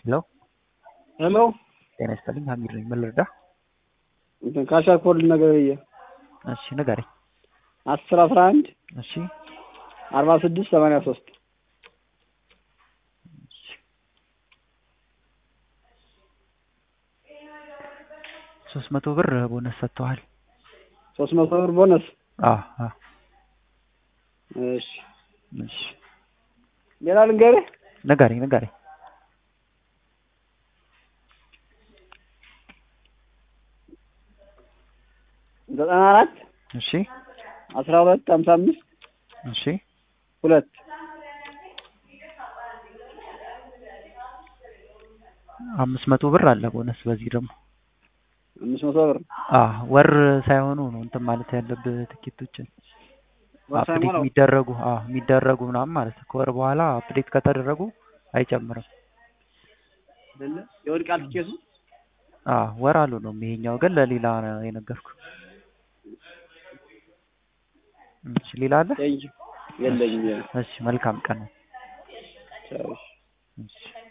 ሄሎ ሄሎ ጤና ይስጥልኝ ሀሚድ ነኝ ምን ልርዳ እንትን ካሻር ኮድ ነገር ብዬ እሺ ንገረኝ አስር አስራ አንድ እሺ አርባ ስድስት ሰማንያ ሶስት ሶስት መቶ ብር ቦነስ ሰጥተዋል ሶስት መቶ ብር ቦነስ አዎ አዎ እሺ እሺ ሌላ ልንገርህ ንገረኝ ንገረኝ ዘጠና አራት እሺ አስራ ሁለት ሀምሳ አምስት እሺ ሁለት አምስት መቶ ብር አለ ቦነስ በዚህ ደግሞ አምስት መቶ ብር አዎ ወር ሳይሆኑ ነው እንትን ማለት ያለብህ ትኬቶችን ወር አፕዴት ሳይሞላው? የሚደረጉ አዎ የሚደረጉ ምናምን ማለት ነው ከወር በኋላ አፕዴት ከተደረጉ አይጨምርም አይደለ የወድቃል ትኬቱ አዎ ወር አሉ ነው ይሄኛው ግን ለሌላ ነው የነገርኩ እሺ ሌላ አለ ቴንኪው የለኝም ሌላ እሺ መልካም ቀን ቻው እሺ። እሺ